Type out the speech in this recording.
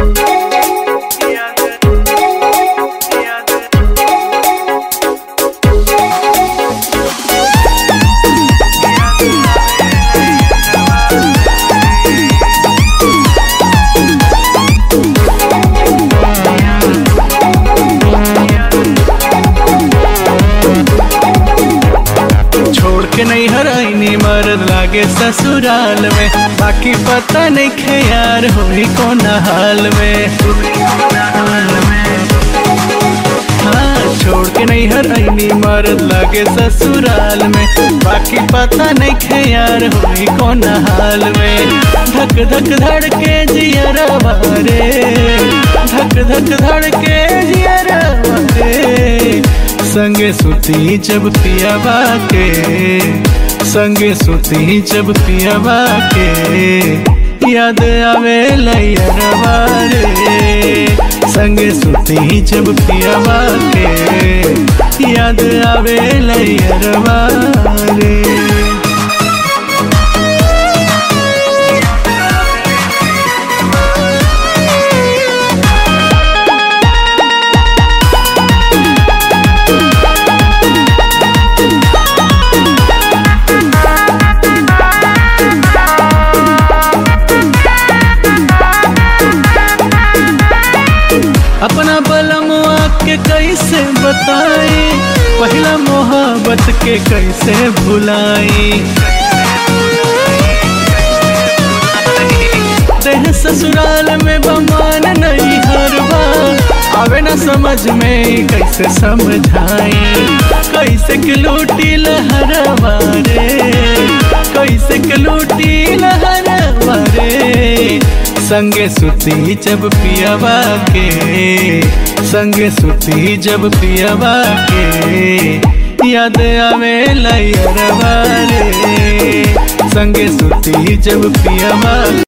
छोड़ के नहीं हराइनी मरद लागे ससुराल में बाकी पता नहीं खे यार होई कौन हाल में हाँ छोड़ के नहीं हराइनी मरद लागे ससुराल में बाकी पता नहीं खे यार होई कौन हाल में धक धक धड़ के जियरवा रे धक धक धड़ के जियरवा रे संगे सुती जब पियावा के संगे सुती जब पियावा के याद आवे लैयरवा रे संगे सुती जब पियावा के याद आवे लैयरवा रे अपना बलमुआ के कैसे बताई पहला मोहब्बत के कैसे भुलाई देह ससुराल में बमान नहीं हर बार आवे ना समझ में कैसे समझाई कैसे के लूटी लहरवा रे कैसे के लूटी लहरवा रे संगे सुती जब पियावा के संगे सुती जब पियावा के याद आवे लैयरवा रे संगे सुती जब पियावा